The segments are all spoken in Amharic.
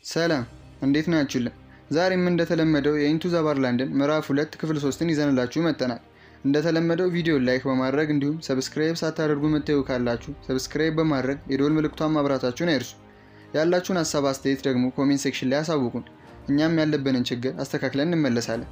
ሰላም እንዴት ናችሁልን? ዛሬም እንደተለመደው የኢንቱ ዘ ባርላንድን ምዕራፍ ሁለት ክፍል ሶስትን ይዘንላችሁ መጥተናል። እንደተለመደው ቪዲዮ ላይክ በማድረግ እንዲሁም ሰብስክራይብ ሳታደርጉ የምታዩ ካላችሁ ሰብስክራይብ በማድረግ የደወል ምልክቷን ማብራታችሁን አይርሱ። ያላችሁን ሀሳብ አስተያየት ደግሞ ኮሜንት ሴክሽን ላይ አሳውቁን። እኛም ያለብንን ችግር አስተካክለን እንመለሳለን።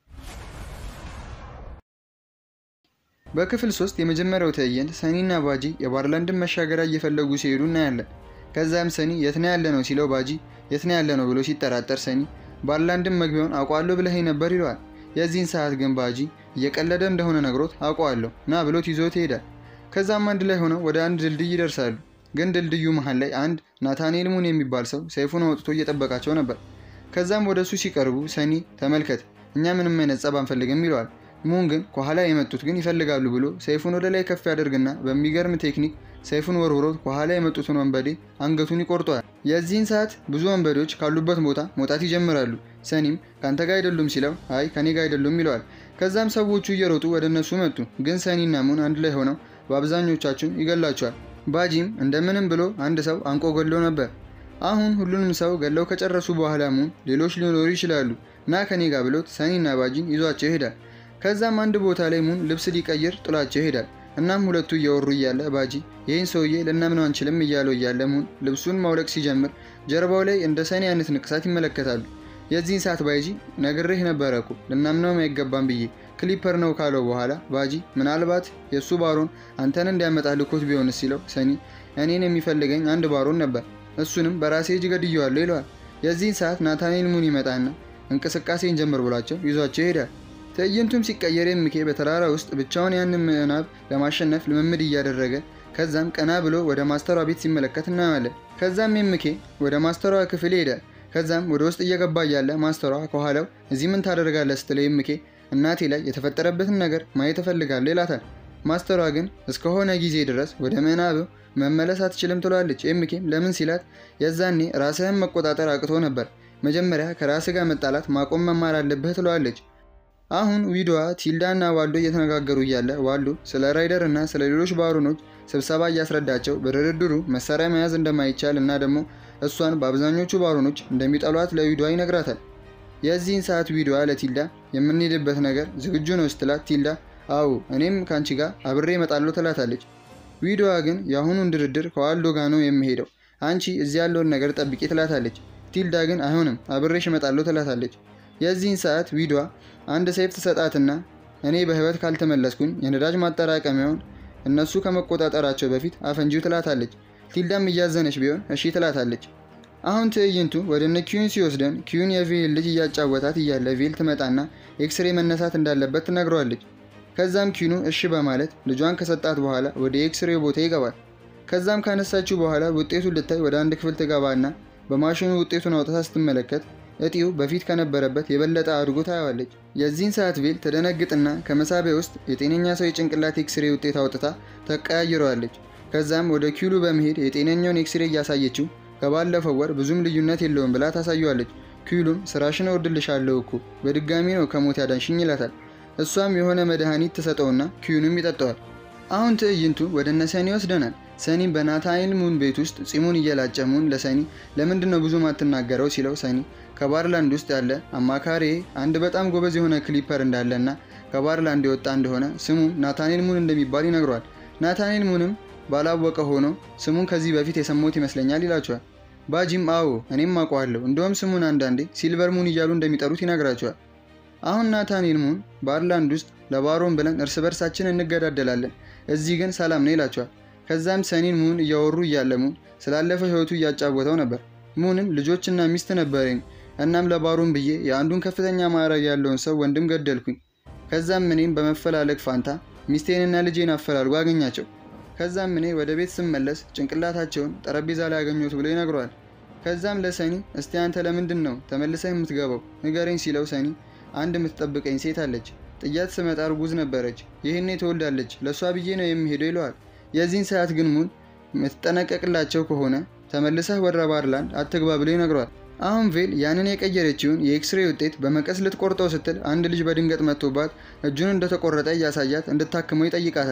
በክፍል ሶስት የመጀመሪያው ትዕይንት ሰኒና ባጂ የባርላንድን መሻገሪያ እየፈለጉ ሲሄዱ እናያለን። ከዛም ሰኒ የት ነው ያለ ነው ሲለው ባጂ የት ነው ያለ ነው ብሎ ሲጠራጠር ሰኒ ባርላንድን መግቢያውን አውቀዋለሁ ብለኸኝ ነበር ይለዋል። የዚህን ሰዓት ግን ባጂ እየቀለደ እንደሆነ ነግሮት አውቀዋለሁ ና ብሎት ይዞት ይሄዳል። ከዛም አንድ ላይ ሆነው ወደ አንድ ድልድይ ይደርሳሉ። ግን ድልድዩ መሀል ላይ አንድ ናታኔል ሙን የሚባል ሰው ሰይፉን አውጥቶ እየጠበቃቸው ነበር። ከዛም ወደ እሱ ሲቀርቡ ሰኒ ተመልከት፣ እኛ ምንም አይነት ጸብ አንፈልግም ይለዋል። ሙን ግን ከኋላ የመጡት ግን ይፈልጋሉ ብሎ ሰይፉን ወደ ላይ ከፍ ያደርግና በሚገርም ቴክኒክ ሰይፉን ወርውሮት ከኋላ የመጡትን ወንበዴ አንገቱን ይቆርጠዋል። የዚህን ሰዓት ብዙ ወንበዴዎች ካሉበት ቦታ መውጣት ይጀምራሉ። ሰኒም ከአንተ ጋር አይደሉም ሲለው አይ ከኔ ጋር አይደሉም ይለዋል። ከዛም ሰዎቹ እየሮጡ ወደ እነሱ መጡ። ግን ሰኒና ሙን አንድ ላይ ሆነው በአብዛኞቻችን ይገላቸዋል። ባጂም እንደምንም ብሎ አንድ ሰው አንቆ ገሎ ነበር። አሁን ሁሉንም ሰው ገለው ከጨረሱ በኋላ ሙን ሌሎች ሊኖሩ ይችላሉ ና ከኔ ጋር ብሎት ሰኒና ባጂን ይዟቸው ይሄዳል። ከዛም አንድ ቦታ ላይ ሙን ልብስ ሊቀይር ጥሏቸው ይሄዳል። እናም ሁለቱ እያወሩ እያለ ባጂ ይህን ሰውዬ ልናምነው አንችልም እያለው እያለ ሙን ልብሱን ማውለቅ ሲጀምር ጀርባው ላይ እንደ ሰኒ አይነት ንቅሳት ይመለከታሉ። የዚህን ሰዓት ባጂ ነግሬህ ነበረ እኮ ልናምነውም አይገባም ብዬ ክሊፐር ነው ካለው በኋላ ባጂ ምናልባት የእሱ ባሮን አንተን እንዲያመጣ ልኮት ቢሆንስ ሲለው ሰኒ እኔን የሚፈልገኝ አንድ ባሮን ነበር እሱንም በራሴ እጅ ገድየዋለሁ ይለዋል። የዚህን ሰዓት ናታኔል ሙን ይመጣና እንቅስቃሴን ጀምር ብሏቸው ይዟቸው ይሄዳል። ትዕይንቱም ሲቀየር ኤምኬ በተራራ ውስጥ ብቻውን ያንን ምዕናብ ለማሸነፍ ልምምድ እያደረገ ከዛም ቀና ብሎ ወደ ማስተሯ ቤት ሲመለከት እናያለን። ከዛም ኤምኬ ወደ ማስተሯ ክፍል ይሄዳል። ከዛም ወደ ውስጥ እየገባ እያለ ማስተሯ ከኋላው እዚህ ምን ታደርጋለህ ስትለው ኤምኬ እናቴ ላይ የተፈጠረበትን ነገር ማየት እፈልጋለሁ ይላታል። ማስተሯ ግን እስከሆነ ጊዜ ድረስ ወደ ምዕናብ መመለስ አትችልም ትሏለች። ኤምኬም ለምን ሲላት የዛኔ ራስህን መቆጣጠር አቅቶ ነበር፣ መጀመሪያ ከራስህ ጋር መጣላት ማቆም መማር አለብህ ትለዋለች። አሁን ዊዶዋ ቲልዳና ዋልዶ እየተነጋገሩ እያለ ዋልዶ ስለ ራይደር እና ስለ ሌሎች ባሮኖች ስብሰባ እያስረዳቸው በድርድሩ መሳሪያ መያዝ እንደማይቻል እና ደግሞ እሷን በአብዛኞቹ ባሮኖች እንደሚጠሏት ለዊዶዋ ይነግራታል። የዚህን ሰዓት ዊዶዋ ለቲልዳ የምንሄድበት ነገር ዝግጁ ነው ስትላት ቲልዳ አዎ እኔም ከአንቺ ጋር አብሬ እመጣለሁ ትላታለች። ዊዶዋ ግን የአሁኑን ድርድር ከዋልዶ ጋር ነው የሚሄደው፣ አንቺ እዚህ ያለውን ነገር ጠብቂ ትላታለች። ቲልዳ ግን አይሆንም አብሬሽ እመጣለሁ ትላታለች። የዚህን ሰዓት ዊዶዋ አንድ ሰይፍ ትሰጣትና እኔ በህይወት ካልተመለስኩኝ የነዳጅ ማጠራቀሚያውን እነሱ ከመቆጣጠራቸው በፊት አፈንጂው ትላታለች። ቲልዳም እያዘነች ቢሆን እሺ ትላታለች። አሁን ትዕይንቱ ወደ እነ ኪዩን ሲወስደን ኪዩን የቬል ልጅ እያጫወታት እያለ ቬል ትመጣና ኤክስሬ መነሳት እንዳለበት ትነግረዋለች። ከዛም ኪኑ እሺ በማለት ልጇን ከሰጣት በኋላ ወደ ኤክስሬ ቦታ ይገባል። ከዛም ካነሳችው በኋላ ውጤቱን ልታይ ወደ አንድ ክፍል ትገባና በማሽኑ ውጤቱን አውጥታ ስትመለከት እጢው በፊት ከነበረበት የበለጠ አድጎ ታየዋለች። የዚህን ሰዓት ቬል ተደነግጥና ከመሳቢያ ውስጥ የጤነኛ ሰው የጭንቅላት ኤክስሬ ውጤት አውጥታ ተቀያይረዋለች። ከዛም ወደ ኪሉ በመሄድ የጤነኛውን ኤክስሬ እያሳየችው ከባለፈው ወር ብዙም ልዩነት የለውም ብላ ታሳየዋለች። ኪሉም ስራሽን እወድልሻለሁ እኮ በድጋሚ ነው ከሞት ያዳንሽኝ ይላታል። እሷም የሆነ መድኃኒት ትሰጠውና ኪዩንም ይጠጠዋል። አሁን ትዕይንቱ ወደ እነ ሰኒ ይወስደናል። ሰኒም በናታይል ሙን ቤት ውስጥ ፂሙን እየላጨ ሙን ለሰኒ ለምንድን ነው ብዙ ማትናገረው ሲለው ሰኒ ከባርላንድ ውስጥ ያለ አማካሪ አንድ በጣም ጎበዝ የሆነ ክሊፐር እንዳለና ከባርላንድ የወጣ እንደሆነ ስሙም ናታኔል ሙን እንደሚባል ይነግሯል። ናታኔል ሙንም ባላወቀ ሆኖ ስሙን ከዚህ በፊት የሰማሁት ይመስለኛል ይላቸዋል። ባጂም አዎ እኔም አውቀዋለሁ፣ እንደውም ስሙን አንዳንዴ ሲልቨር ሙን እያሉ እንደሚጠሩት ይነግራቸዋል። አሁን ናታኔል ሙን ባርላንድ ውስጥ ለባሮን ብለን እርስ በርሳችን እንገዳደላለን፣ እዚህ ግን ሰላም ነው ይላቸዋል። ከዛም ሰኒን ሙን እያወሩ እያለ ሙን ስላለፈ ህይወቱ እያጫወተው ነበር። ሙንም ልጆችና ሚስት ነበረኝ፣ እናም ለባሮን ብዬ የአንዱን ከፍተኛ ማዕረግ ያለውን ሰው ወንድም ገደልኩኝ። ከዛም እኔም በመፈላለግ ፋንታ ሚስቴንና ልጄን አፈላልጎ አገኛቸው። ከዛም እኔ ወደ ቤት ስመለስ ጭንቅላታቸውን ጠረጴዛ ላይ ያገኘሁት ብሎ ይነግረዋል። ከዛም ለሰኒ እስቲ አንተ ለምንድን ነው ተመልሰህ የምትገባው ንገረኝ ሲለው ሰኒ አንድ የምትጠብቀኝ ሴት አለች፣ ጥያት ስመጣ እርጉዝ ነበረች፣ ይህኔ ትወልዳለች፣ ለእሷ ብዬ ነው የሚሄደው ይለዋል። የዚህን ሰዓት ግን ሙን የምትጠነቀቅላቸው ከሆነ ተመልሰህ ወደ ባርላንድ አትግባ ብሎ ይነግረዋል። አሁን ቬል ያንን የቀየረችውን የኤክስሬ ውጤት በመቀስ ልትቆርጠው ስትል አንድ ልጅ በድንገት መጥቶባት እጁን እንደተቆረጠ እያሳያት እንድታክመው ይጠይቃታል።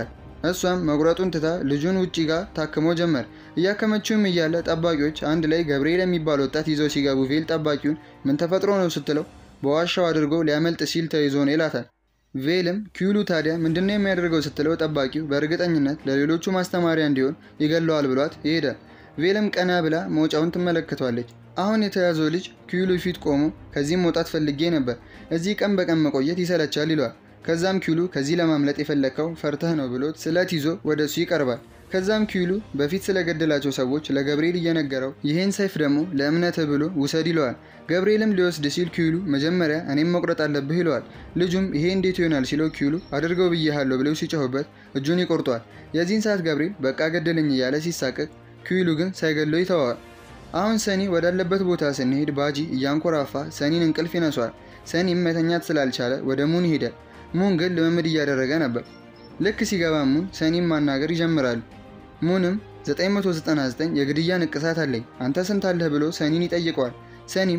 እሷም መቁረጡን ትታ ልጁን ውጪ ጋር ታክሞ ጀመር። እያከመችውም እያለ ጠባቂዎች አንድ ላይ ገብርኤል የሚባል ወጣት ይዘው ሲገቡ ቬል ጠባቂውን ምን ተፈጥሮ ነው ስትለው በዋሻው አድርጎ ሊያመልጥ ሲል ተይዞ ነው ይላታል። ቬልም ኪዩሉ ታዲያ ምንድነው የሚያደርገው ስትለው ጠባቂው በእርግጠኝነት ለሌሎቹ ማስተማሪያ እንዲሆን ይገለዋል ብሏት ይሄዳል። ቬልም ቀና ብላ መውጫውን ትመለከቷለች። አሁን የተያዘው ልጅ ኪዩሉ ፊት ቆሞ ከዚህም መውጣት ፈልጌ ነበር፣ እዚህ ቀን በቀን መቆየት ይሰለቻል ይለዋል። ከዛም ኪዩሉ ከዚህ ለማምለጥ የፈለግከው ፈርተህ ነው ብሎት ስለት ይዞ ወደ እሱ ይቀርባል። ከዛም ኪዩሉ በፊት ስለገደላቸው ሰዎች ለገብርኤል እየነገረው ይህን ሰይፍ ደግሞ ለእምነትህ ብሎ ውሰድ ይለዋል። ገብርኤልም ሊወስድ ሲል ኪዩሉ መጀመሪያ እኔም መቁረጥ አለብህ ይለዋል። ልጁም ይሄ እንዴት ይሆናል ሲለው ኪዩሉ አድርገው ብዬሃለሁ ብለው ሲጮህበት እጁን ይቆርጧል። የዚህን ሰዓት ገብርኤል በቃ ገደለኝ እያለ ሲሳቀቅ፣ ኪዩሉ ግን ሳይገለው ይተዋዋል። አሁን ሰኒ ወዳለበት ቦታ ስንሄድ ባጂ እያንኮራፋ ሰኒን እንቅልፍ ይነሷል። ሰኒም መተኛት ስላልቻለ ወደ ሙን ይሄዳል። ሙን ግን ልምምድ እያደረገ ነበር። ልክ ሲገባ ሙን ሰኒም ማናገር ይጀምራሉ። ሙንም 999 የግድያ ንቅሳት አለኝ አንተ ስንት አለህ ብሎ ሰኒን ይጠይቀዋል። ሰኒም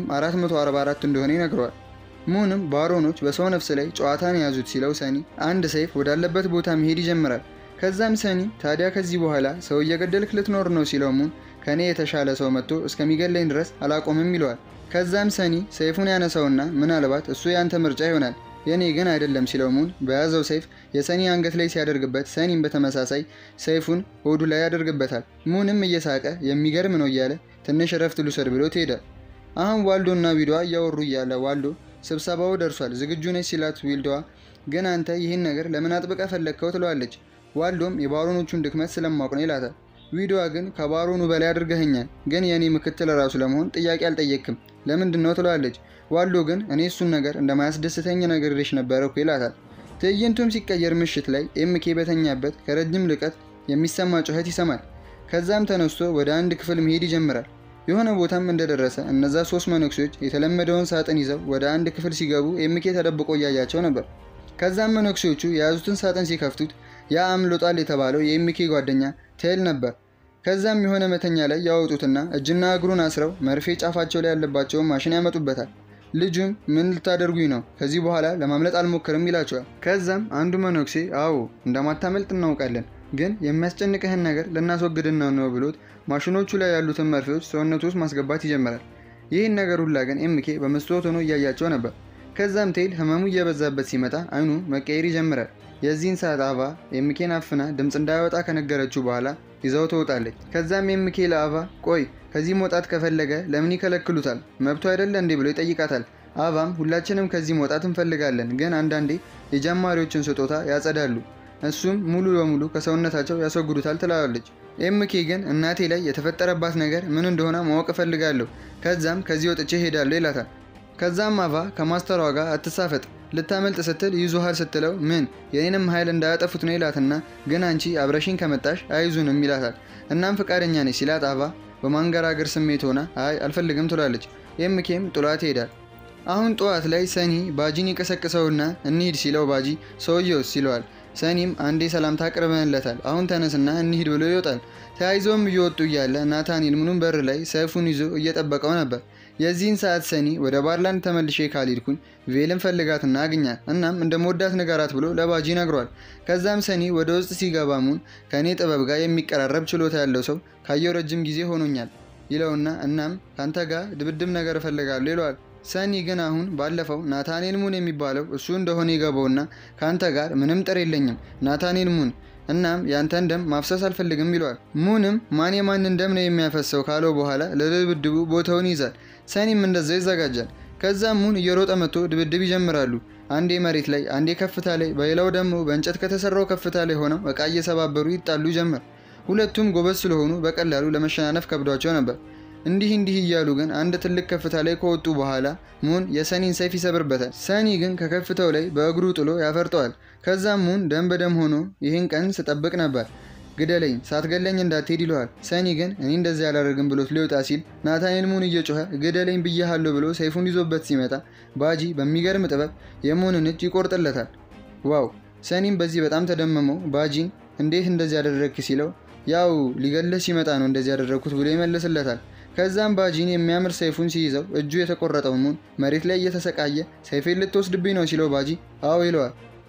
444 እንደሆነ ይነግረዋል። ሙንም ባሮኖች በሰው ነፍስ ላይ ጨዋታን የያዙት ሲለው ሰኒ አንድ ሰይፍ ወዳለበት ቦታ መሄድ ይጀምራል። ከዛም ሰኒ ታዲያ ከዚህ በኋላ ሰው እየገደልክ ልትኖር ነው ሲለው ሙን ከኔ የተሻለ ሰው መጥቶ እስከሚገለኝ ድረስ አላቆምም ይለዋል። ከዛም ሰኒ ሰይፉን ያነሳውና ምናልባት እሱ ያንተ ምርጫ ይሆናል የኔ ግን አይደለም ሲለው ሙን በያዘው ሰይፍ የሰኒ አንገት ላይ ሲያደርግበት ሰኒም በተመሳሳይ ሰይፉን ሆዱ ላይ ያደርግበታል። ሙንም እየሳቀ የሚገርም ነው እያለ ትንሽ እረፍት ልውሰድ ብሎ ትሄዳል። አሁን ዋልዶና ዊልዷ እያወሩ እያለ ዋልዶ ስብሰባው ደርሷል ዝግጁ ነች ሲላት ዊልዷ ግን አንተ ይህን ነገር ለምን አጥብቀ ፈለግከው ትለዋለች። ዋልዶም የባሮኖቹን ድክመት ስለማውቅ ነው ይላታል። ዊልዷ ግን ከባሮኑ በላይ አድርገኸኛል፣ ግን የእኔ ምክትል ራሱ ለመሆን ጥያቄ አልጠየቅክም ለምንድን ነው ትለዋለች። ዋልዶ ግን እኔ እሱን ነገር እንደማያስደስተኝ ነግሬሽ ነበረ እኮ ይላታል። ትዕይንቱም ሲቀየር ምሽት ላይ ኤምኬ በተኛበት ከረጅም ርቀት የሚሰማ ጩኸት ይሰማል። ከዛም ተነስቶ ወደ አንድ ክፍል መሄድ ይጀምራል። የሆነ ቦታም እንደደረሰ እነዛ ሶስት መነኩሴዎች የተለመደውን ሳጥን ይዘው ወደ አንድ ክፍል ሲገቡ ኤምኬ ተደብቆ እያያቸው ነበር። ከዛም መነኩሴዎቹ የያዙትን ሳጥን ሲከፍቱት ያ አምልጧል የተባለው የኤምኬ ጓደኛ ቴል ነበር። ከዛም የሆነ መተኛ ላይ ያወጡትና እጅና እግሩን አስረው መርፌ ጫፋቸው ላይ ያለባቸውን ማሽን ያመጡበታል። ልጁም ምን ልታደርጉኝ ነው? ከዚህ በኋላ ለማምለጥ አልሞክርም ይላቸዋል። ከዛም አንዱ መነኩሴ አዎ እንደማታመልጥ እናውቃለን፣ ግን የሚያስጨንቅህን ነገር ልናስወግድና ነው ብሎት ማሽኖቹ ላይ ያሉትን መርፌዎች ሰውነቱ ውስጥ ማስገባት ይጀምራል። ይህን ነገር ሁላ ግን ኤምኬ በመስታወት ሆኖ እያያቸው ነበር። ከዛም ቴል ህመሙ እየበዛበት ሲመጣ አይኑ መቀየር ይጀምራል። የዚህን ሰዓት አቫ ኤምኬን አፍና ድምፅ እንዳያወጣ ከነገረችው በኋላ ይዘው ትወጣለች። ከዛም ኤምኬ ለአቫ ቆይ ከዚህ መውጣት ከፈለገ ለምን ይከለክሉታል? መብቱ አይደለ እንዴ ብሎ ይጠይቃታል። አቫም ሁላችንም ከዚህ መውጣት እንፈልጋለን፣ ግን አንዳንዴ የጀማሪዎችን ስጦታ ያጸዳሉ፣ እሱም ሙሉ በሙሉ ከሰውነታቸው ያስወግዱታል ትላለች። ኤምኬ ግን እናቴ ላይ የተፈጠረባት ነገር ምን እንደሆነ ማወቅ እፈልጋለሁ፣ ከዛም ከዚህ ወጥቼ ሄዳለሁ ይላታል። ከዛም አቫ ከማስተሯ ጋር አትሳፈጥ ልታመልጥ ስትል ይዙሃል ስትለው ምን የኔንም ኃይል እንዳያጠፉት ነው ይላትና ግን አንቺ አብረሽኝ ከመጣሽ አይዙንም ይላታል። እናም ፈቃደኛ ነች ሲላት አቫ በማንገራገር ስሜት ሆና አይ አልፈልግም ትላለች። ኤምኬም ጥሏት ይሄዳል። አሁን ጠዋት ላይ ሰኒ ባጂን ይቀሰቅሰውና እንሂድ ሲለው ባጂ ሰውየውስ ይለዋል። ሰኒም አንዴ ሰላምታ አቅርበንለታል አሁን ተነስና እንሂድ ብሎ ይወጣል። ተያይዘውም እየወጡ እያለ ናታኒል ምኑን በር ላይ ሰይፉን ይዞ እየጠበቀው ነበር። የዚህን ሰዓት ሰኒ ወደ ባርላንድ ተመልሼ ካልሄድኩኝ ቬልን ፈልጋትና አግኛት እናም እንደ መወዳት ንገራት ብሎ ለባጂ ነግሯል። ከዛም ሰኒ ወደ ውስጥ ሲገባ ሙን ከእኔ ጥበብ ጋር የሚቀራረብ ችሎታ ያለው ሰው ካየው ረጅም ጊዜ ሆኖኛል ይለውና እናም ከአንተ ጋር ድብድብ ነገር እፈልጋለሁ ይለዋል። ሰኒ ግን አሁን ባለፈው ናታኔል ሙን የሚባለው እሱ እንደሆነ ይገባውና ከአንተ ጋር ምንም ጥር የለኝም ናታኔል ሙን እናም ያንተን ደም ማፍሰስ አልፈልግም ይለዋል። ሙንም ማን የማንን ደም ነው የሚያፈሰው ካለው በኋላ ለድብድቡ ቦታውን ይይዛል። ሰኒም እንደዛው ይዘጋጃል። ከዛም ሙን እየሮጠ መጥቶ ድብድብ ይጀምራሉ። አንዴ መሬት ላይ፣ አንዴ ከፍታ ላይ፣ በሌላው ደግሞ በእንጨት ከተሰራው ከፍታ ላይ ሆነው እቃ እየሰባበሩ ይጣሉ ጀመር። ሁለቱም ጎበዝ ስለሆኑ በቀላሉ ለመሸናነፍ ከብዷቸው ነበር። እንዲህ እንዲህ እያሉ ግን አንድ ትልቅ ከፍታ ላይ ከወጡ በኋላ ሙን የሰኒን ሰይፍ ይሰብርበታል። ሰኒ ግን ከከፍታው ላይ በእግሩ ጥሎ ያፈርጠዋል። ከዛም ሙን ደም በደም ሆኖ ይህን ቀን ስጠብቅ ነበር፣ ግደለኝ፣ ሳትገለኝ እንዳትሄድ ይለዋል። ሰኒ ግን እኔ እንደዚህ አላደርግም ብሎት ሊወጣ ሲል ናታኔል ሙን እየጮኸ ግደለኝ ብያሃለሁ ብሎ ሰይፉን ይዞበት ሲመጣ ባጂ በሚገርም ጥበብ የሙንን እጅ ይቆርጥለታል። ዋው! ሰኒም በዚህ በጣም ተደመመው። ባጂን እንዴት እንደዚህ ያደረግክ ሲለው ያው ሊገለህ ሲመጣ ነው እንደዚህ ያደረግኩት ብሎ ይመልስለታል። ከዛም ባጂን የሚያምር ሰይፉን ሲይዘው እጁ የተቆረጠው ሙን መሬት ላይ እየተሰቃየ ሰይፌን ልትወስድብኝ ነው ሲለው ባጂ አዎ ይለዋል።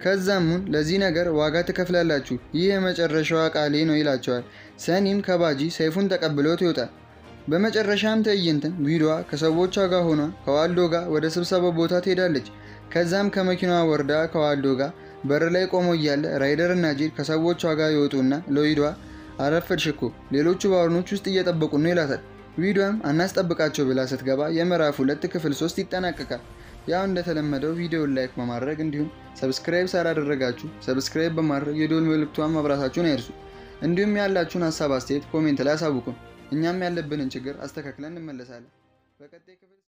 ከዛም ሙን ለዚህ ነገር ዋጋ ትከፍላላችሁ፣ ይህ የመጨረሻዋ ቃሌ ነው ይላቸዋል። ሰኒም ከባጂ ሰይፉን ተቀብሎት ይወጣል። በመጨረሻም ትዕይንትን ቪዲዮዋ ከሰዎቿ ጋር ሆኗ ከዋልዶ ጋር ወደ ስብሰባ ቦታ ትሄዳለች። ከዛም ከመኪናዋ ወርዳ ከዋልዶ ጋር በር ላይ ቆሞ እያለ ራይደር እና ጄድ ከሰዎቿ ጋር ይወጡና ለዊዷ አረፈድሽ እኮ ሌሎቹ ባሮኖች ውስጥ እየጠበቁ ነው ይላታል። ቪዲዮም አናስጠብቃቸው ብላ ስትገባ የምዕራፍ ሁለት ክፍል ሶስት ይጠናቀቃል። ያው እንደተለመደው ቪዲዮን ላይክ በማድረግ እንዲሁም ሰብስክራይብ ሳላደረጋችሁ ሰብስክራይብ በማድረግ የዶል ምልክቷን ማብራታችሁን አይርሱ። እንዲሁም ያላችሁን ሀሳብ አስተያየት ኮሜንት ላይ አሳውቁን። እኛም ያለብንን ችግር አስተካክለን እንመለሳለን። በቀጣይ ክፍል